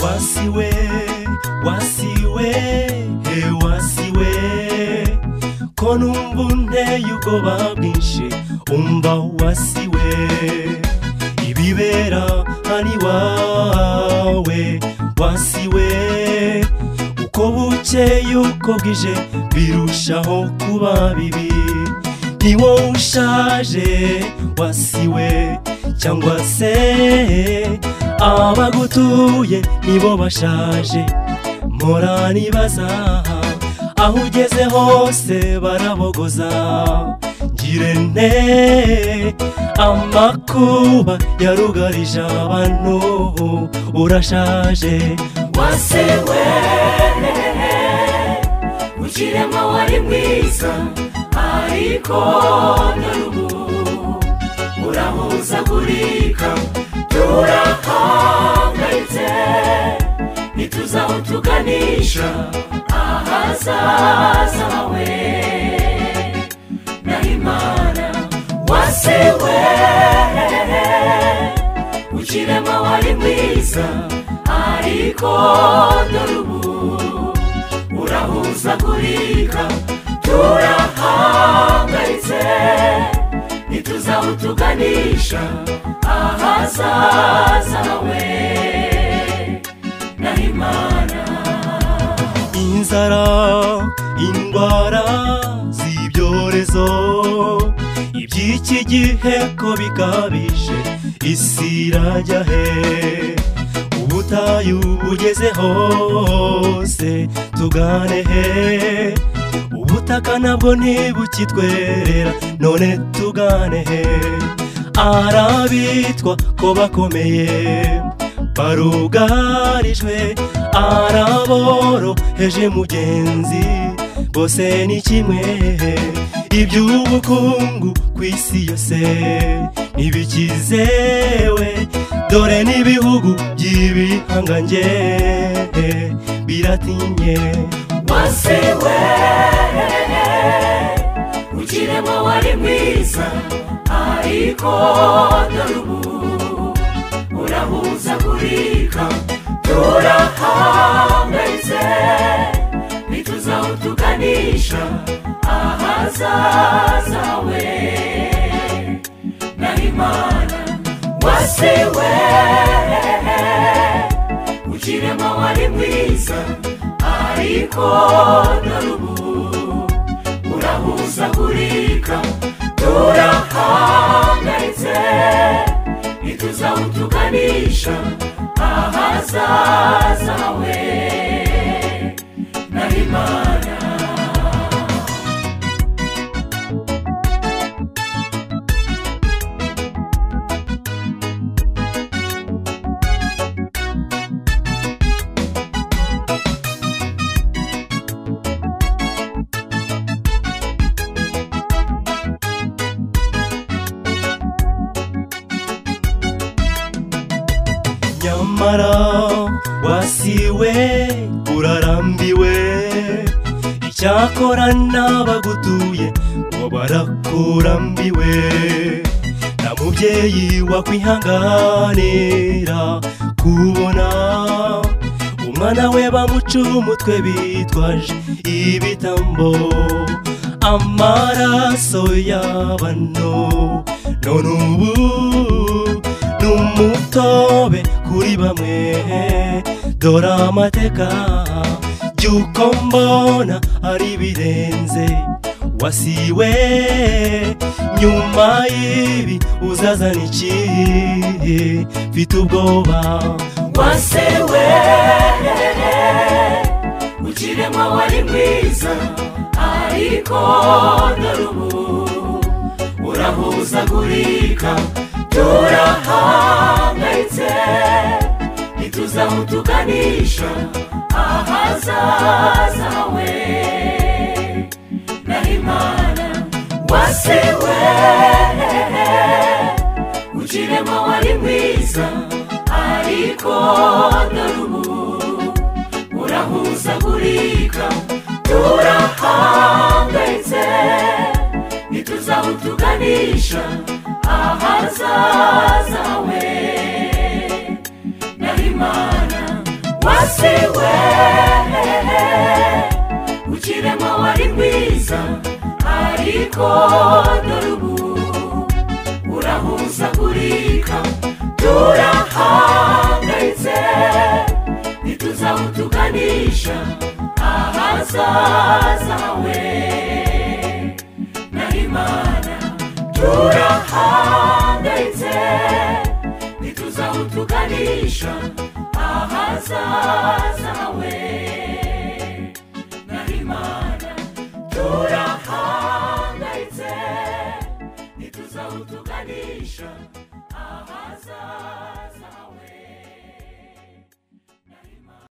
wasiwe wasiwe he wasiwe ko numva unteye ubwoba bwinshi umva wasiwe ibibera hani wawe wasiwe uko bukeye uko bwije birushaho kuba bibi ni wowe ushaje wasiwe cyangwa se abagutuye nibo bashaje mpora nibaza aho ugeze hose barabogoza ngirente amakuba yarugarije abantu ubu urashaje wasewe ukirema wari mwiza ariko none ubu urahuzagurika turahangayitse ntituzi aho tuganisha ahazaza hawe na imana wasewe ukirema wari mwiza ariko dore ubu urahuzagurika turahangayitse ntituzi aho tuganisha ahazaza hawe na imana inzara indwara z'ibyorezo iby'iki gihe ko bikabije isi irajya he ubutayu bugeze hose tugane he ubutaka nabwo ntibukitwerera none tugane he arabitwa ko bakomeye barugarijwe araboroheje mugenzi bose ni kimwe iby'ubukungu ku isi yose ntibikizewe dore n'ibihugu by'ibihangange biratinye wasewe ukirema wari mwiza ariko dore ubu urahuzagurika turahangayitse ntituzi aho tuganisha ahazaza hawe na imana wasewe ukirema wari mwiza ariko dore ubu urahuzagurika turahangayitse ntituzi aho tuganisha ahazaza hawe na imana nyamara wasiwe urarambiwe icyakora n'abagutuye ngo barakurambiwe nta mubyeyi wakwihanganira kubona umwana we bamuca umutwe bitwaje ibitambo amaraso y'abano none ubu n'umutobe kuri bamwe dore amateka by'uko mbona ari birenze wasiwe nyuma y'ibi uzazana iki mfite ubwoba wasewe ukirema wari mwiza ariko dore ubu urahuzagurika turahangayitse ntituzi aho tuganisha ahazaza hawe na imana wasewe ukirema wari mwiza ariko dore ubu urahuzagurika turahangayitse ntituzi aho tuganisha ahazaza hawe na imana wa we ukirema wari mwiza ariko dore ubu urahuzagurika turahangayitse ntituzaho tuganisha ahazaza hawe na imana turahangayitse ntituzaho tuganisha ahazaza